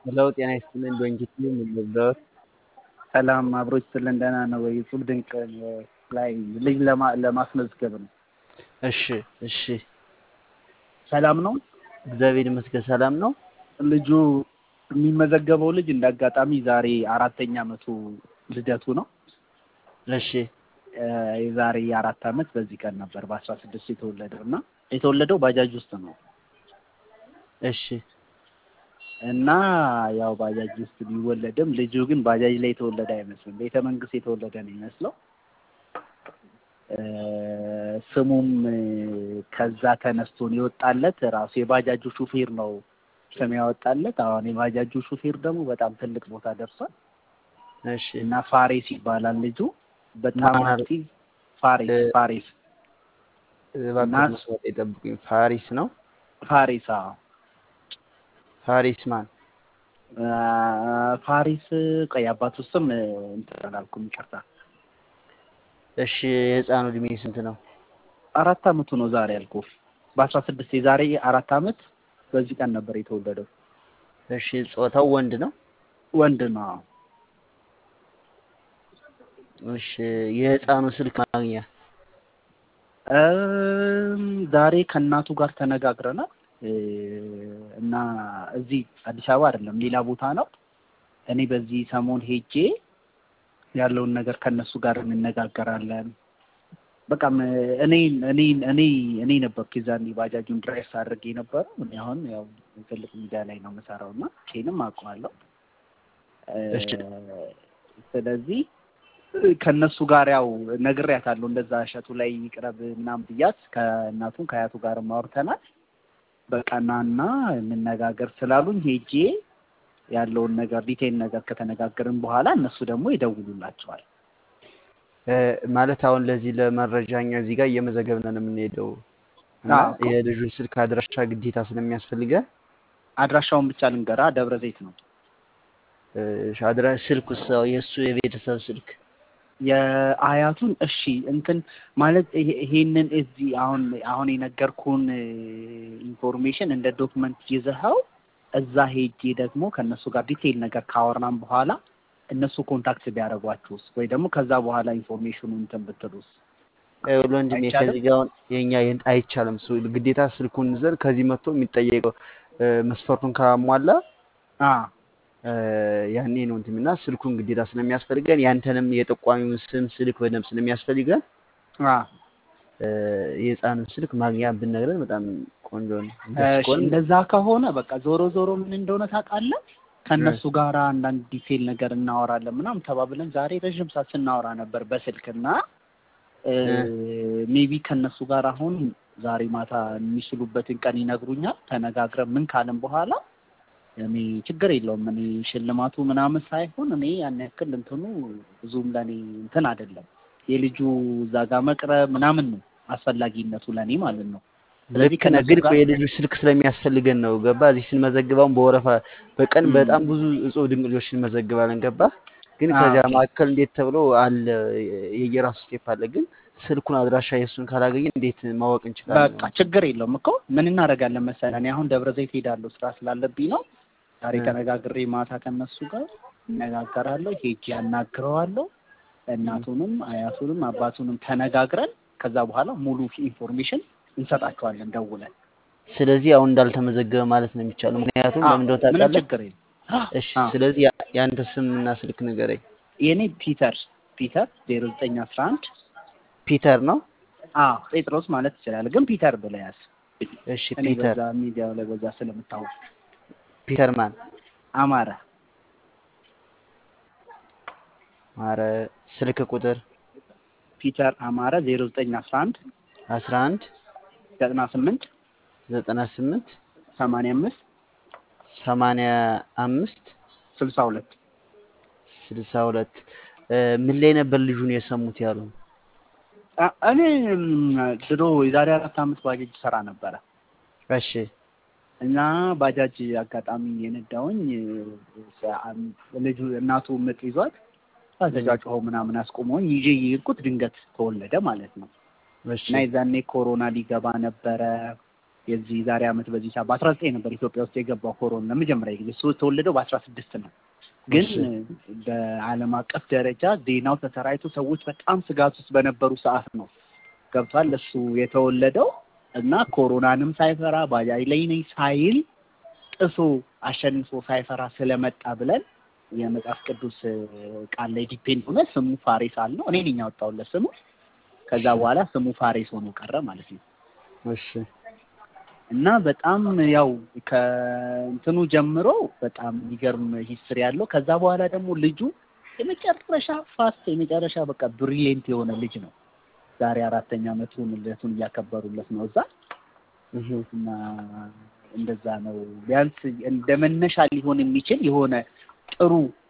ሄሎ ጤና ይስጥልኝ በእንግሊዝ የምንወደውት ሰላም አብሮች ስልን ደህና ነው ወይ? እጹብ ድንቅ ላይ ልጅ ለማ- ለማስመዝገብ ነው። እሺ እሺ ሰላም ነው። እግዚአብሔር ይመስገን ሰላም ነው ልጁ የሚመዘገበው ልጅ እንደ አጋጣሚ ዛሬ አራተኛ ዓመቱ ልደቱ ነው። እሺ እ የዛሬ አራት ዓመት በዚህ ቀን ነበር በአስራ ስድስት የተወለደው እና የተወለደው ባጃጅ ውስጥ ነው እሺ እና ያው ባጃጅ ውስጥ ቢወለድም ልጁ ግን ባጃጅ ላይ የተወለደ አይመስልም። ቤተ መንግስት የተወለደ ነው ይመስለው። እ ስሙም እ ከዛ ተነስቶ ነው የወጣለት። ራሱ የባጃጁ ሹፌር ነው ስም ያወጣለት። አሁን የባጃጁ ሹፌር ደግሞ በጣም ትልቅ ቦታ ደርሷል እሺ እና ፋሬስ ይባላል ልጁ። በጣም ማን አለ? አክቲቭ ፋሬስ እ ፋሬስ እባክህ እና- መስመር ይጠብቁኝ ፋሪስ ነው ፋሬስ አዎ ፋሪስ ማን እ ፋሪስ ቆይ አባቱ ስም እ እንትን አላልኩም ይቅርታ። እሺ የህፃኑ እድሜ ስንት ነው አራት አመቱ ነው ዛሬ ያልኩህ። በአስራ ስድስት የዛሬ አራት አመት በዚህ ቀን ነበር የተወለደው። እሺ ጾታው ወንድ ነው ወንድ ነው። እሺ የህፃኑ ስልክ ማግኛ እም፣ ዛሬ ከእናቱ ጋር ተነጋግረናል እ እና እዚህ አዲስ አበባ አይደለም ሌላ ቦታ ነው። እኔ በዚህ ሰሞን ሄጄ ያለውን ነገር ከእነሱ ጋር እንነጋገራለን። በቃም እኔ እኔ እኔ እኔ ነበርኩ የዛኔ ባጃጁን ድራይቭ አድርጌ የነበረው። እኔ አሁን ያው ትልቅ ሚዲያ ላይ ነው የምሰራው እና ኬንም አውቀዋለሁ። እ እሺ ስለዚህ ከእነሱ ጋር ያው ነግሬያታለሁ። እንደዛ እሸቱ ላይ ይቅረብ ምናምን ብያት ከእናቱም ከአያቱ ጋርም አውርተናል። በቃ ናና እንነጋገር ስላሉኝ ሄጄ ያለውን ነገር ዲቴል ነገር ከተነጋገርን በኋላ እነሱ ደግሞ ይደውሉላቸዋል። እ ማለት አሁን ለዚህ ለመረጃ እኛ እዚህ ጋር እየመዘገብን ነው የምንሄደው እና አዎ እኮ የልጁን ስልክ አድራሻ ግዴታ ስለሚያስፈልገን አድራሻውን ብቻ ልንገራ፣ ደብረ ዘይት ነው። እ አድራ ስልክ ውስጥ የእሱ የቤተሰብ ስልክ የአያቱን እሺ እንትን ማለት ይሄ- ይሄንን እዚህ አሁን አሁን የነገርኩን ኢንፎርሜሽን እንደ ዶክመንት ይዘኸው እዛ ሄጄ ደግሞ ከእነሱ ጋር ዲቴይል ነገር ካወራን በኋላ እነሱ ኮንታክት ቢያደርጓችሁስ ወይ ደግሞ ከዛ በኋላ ኢንፎርሜሽኑ እንትን ብትሉስ ይኸውልህ ወንድሜ አይቻልም? ከዚህ ጋር አሁን የኛ የን- አይቻልም። እሱ ግዴታ ስልኩን ይዘን ከዚህ መጥቶ የሚጠየቀው እ መስፈርቱን ካሟላ አ እ ያኔ ነው እንትን እና ስልኩን ግዴታ ስለሚያስፈልገን ያንተንም የጠቋሚውን ስም ስልክ በደንብ ስለሚያስፈልገን አ እ የህፃኑን ስልክ ማግኛ ብንነግረን በጣም ቆንጆ ነው። እንደሱ እሺ ከሆነ እንደዛ ከሆነ በቃ ዞሮ ዞሮ ምን እንደሆነ ታውቃለህ? ከእነሱ ጋር አንዳንድ ዲቴይል ነገር እናወራለን ምናምን ተባብለን ዛሬ ረዥም ሰዓት ስናወራ ነበር በስልክና ሜቢ ከእነሱ ጋር አሁን ዛሬ ማታ የሚችሉበትን ቀን ይነግሩኛል። ተነጋግረን ምን ካልን በኋላ እኔ ችግር የለውም እኔ ሽልማቱ ምናምን ሳይሆን እኔ ያን ያክል እንትኑ ብዙም ለእኔ እንትን አይደለም። የልጁ እዛ ጋር መቅረብ ምናምን ነው አስፈላጊነቱ ለእኔ ማለት ነው። ስለዚህ ልክ ነህ፣ ከእነሱ ግን ጋር እኮ የልጁ ስልክ ስለሚያስፈልገን ነው። ገባ እዚህ ስንመዘግበውን በወረፋ በቀን ም፣ በጣም ብዙ እጹብ ድንቅ ልጆች እንመዘግባለን። ገባ ግን አ ከዚያ ኦኬ መካከል እንዴት ተብሎ አለ የየራሱ ስቴፕ አለ። ግን ስልኩን አድራሻ የእሱን ካላገኘን እንዴት ማወቅ እንችላለን? በቃ ችግር የለውም እኮ ምን እናደርጋለን መሰለህ፣ እኔ አሁን ደብረ ዘይት ሄዳለሁ ስራ ስላለብኝ ነው። ዛሬ እ ተነጋግሬ ማታ ከነሱ ጋር እነጋገራለሁ፣ ሄጄ ያናግረዋለሁ። እናቱንም አያቱንም አባቱንም ተነጋግረን ከዛ በኋላ ሙሉ ኢንፎርሜሽን እንሰጣቸዋለን ደውለን። ስለዚህ አሁን እንዳልተመዘገበ ማለት ነው የሚቻለው። ምክንያቱም አዎ ለምን እንደሆነ ምንም ታውቃለህ? ችግር የለም። እሺ፣ አዎ ስለዚህ ያ- የአንተ ስምና ስልክ ንገረኝ። የእኔ ፒተር ፒተር ዜሮ ዘጠኝ አስራ አንድ ፒተር ነው። አዎ ጴጥሮስ ማለት ትችላለህ፣ ግን ፒተር ብለህ ያዝ። እሺ፣ እኔ ፒተር በዛ ሚዲያው ላይ በዛ ስለምታወቅ ፒተር ማን አማረ ማረ ስልክ ቁጥር ፒተር አማረ ዜሮ ዘጠኝ አስራ አንድ 11 ዘጠና ስምንት 98 ሰማንያ አምስት 85 ስልሳ ሁለት 62 እ ምን ላይ ነበር ልጁን የሰሙት ያሉ? አ- እኔ ም፣ ድሮ የዛሬ አራት ዓመት ባጃጅ ሰራ ነበረ እሺ እና ባጃጅ አጋጣሚ የነዳውኝ ልጁ እናቱ ምጥ ይዟት እም፣ ተጫጭሆ ምናምን አስቆመውኝ ይዤ የሄድኩት ድንገት ተወለደ ማለት ነው። እሺ እና የዛኔ ኮሮና ሊገባ ነበረ። የዚህ ዛሬ ዓመት በዚህ ሰዓት በአስራ ዘጠኝ ነበር ኢትዮጵያ ውስጥ የገባው ኮሮና ለመጀመሪያ ጊዜ እሱ የተወለደው በአስራ ስድስት ነው። ግን እሺ በዓለም አቀፍ ደረጃ ዜናው ተሰራይቶ ሰዎች በጣም ስጋት ውስጥ በነበሩ ሰዓት ነው ገብቷል እሱ የተወለደው እና ኮሮናንም ሳይፈራ ባጃጅ ላይ ነኝ ሳይል ጥሶ አሸንፎ ሳይፈራ ስለመጣ ብለን የመጽሐፍ ቅዱስ ቃል ላይ ዲፔንድ ሆነ ስሙ ፋሬስ አልነው። እኔ ነኝ ያወጣሁለት ስሙ። ከዛ እሺ በኋላ ስሙ ፋሬስ ሆኖ ቀረ ማለት ነው። እሺ እና በጣም ያው ከእንትኑ ጀምሮ በጣም የሚገርም ሂስትሪ ያለው ከዛ በኋላ ደግሞ ልጁ የመጨረሻ ፋስት የመጨረሻ በቃ ብሪሊየንት የሆነ ልጅ ነው። ዛሬ አራተኛ ዓመቱን ልደቱን እያከበሩለት ነው እዛ እህ እና እንደዛ ነው። ቢያንስ እንደ መነሻ ሊሆን የሚችል የሆነ ጥሩ